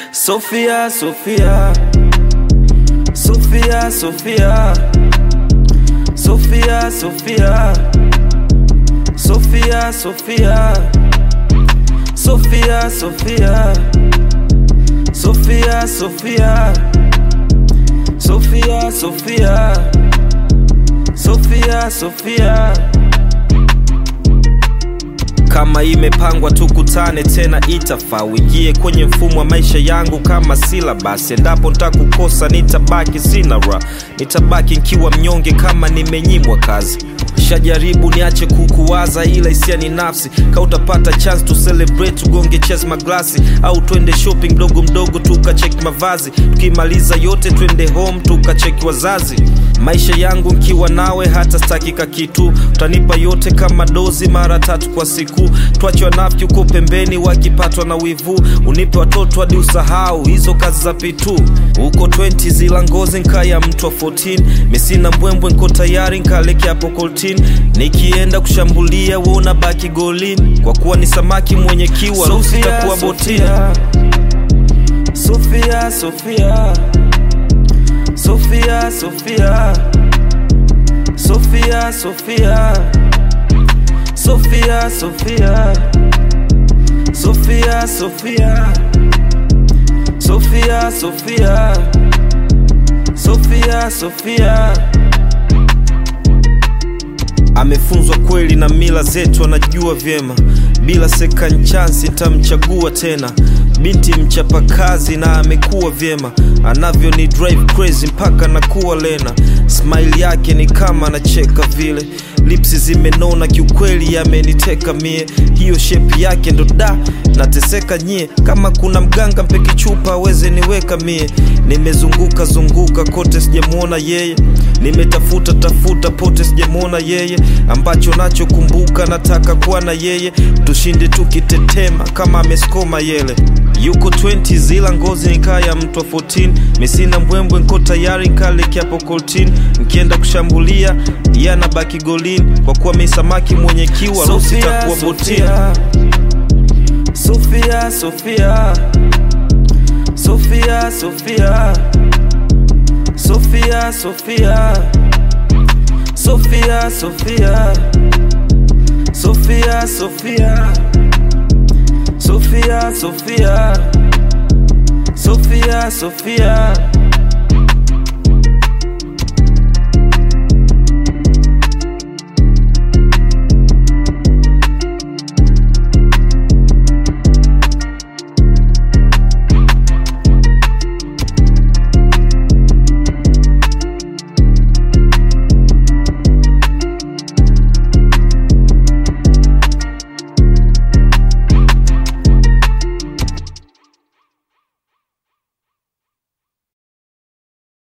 Sofia, Sofia, Sofia, Sofia, Sofia, Sofia, Sofia, Sofia, Sofia, Sofia, Sofia, Sofia, Sofia, Sofia, Sofia, Sofia. Kama imepangwa tukutane tena, itafaa uingie kwenye mfumo wa maisha yangu kama silabasi. Endapo ntakukosa, nitabaki sina ra, nitabaki nkiwa mnyonge kama nimenyimwa kazi. Shajaribu niache kukuwaza, ila hisia ni nafsi. Ka utapata chance to celebrate, tugonge chess maglasi, au twende shopping mdogo mdogo tukacheki mavazi. Tukimaliza yote twende home tukacheki wazazi. Maisha yangu nkiwa nawe hata stakika kitu, utanipa yote kama dozi mara tatu kwa siku. Twache wanafiki uko pembeni wakipatwa na wivu, unipe watoto hadi usahau hizo kazi za pitu. Uko 20 zila ngozi nkaya mtu wa 14, misina mbwembwe nko tayari nkaleke hapo koltin. Nikienda kushambulia we unabaki golini, kwa kuwa ni samaki mwenye kiwa ruhusa itakuwa botini. Sofia, Sofia, Sofia, Sofia, Sofia, Sofia, Sofia, Sofia, Sofia, Sofia, Sofia, Sofia, Sofia, Sofia. Amefunzwa kweli na mila zetu, anajua vyema. Bila second chance nitamchagua tena. Binti mchapakazi na amekuwa vyema, anavyo ni drive crazy mpaka nakuwa lena. Smile yake ni kama anacheka vile, lipsi zimenona kiukweli, yameniteka mie. Hiyo shape yake ndo da nateseka nyie. Kama kuna mganga mpeki chupa aweze niweka mie. Nimezunguka zunguka kote sijamwona yeye, nimetafuta tafuta pote sijamwona yeye. Ambacho nachokumbuka nataka kuwa na yeye, tushinde tukitetema kama ameskoma yele yuko 20 zila ngozi nikaya mtu wa 14 misina mbwembwe nko tayari nkaleke hapo koltin nkienda kushambulia yana baki golini kwa kuwa mi samaki mwenye kiwa rusi takuwa botini Sofia, Sofia, Sofia, Sofia, Sofia, Sofia, Sofia, Sofia, Sofia, Sofia. Sofia, Sofia, Sofia, Sofia.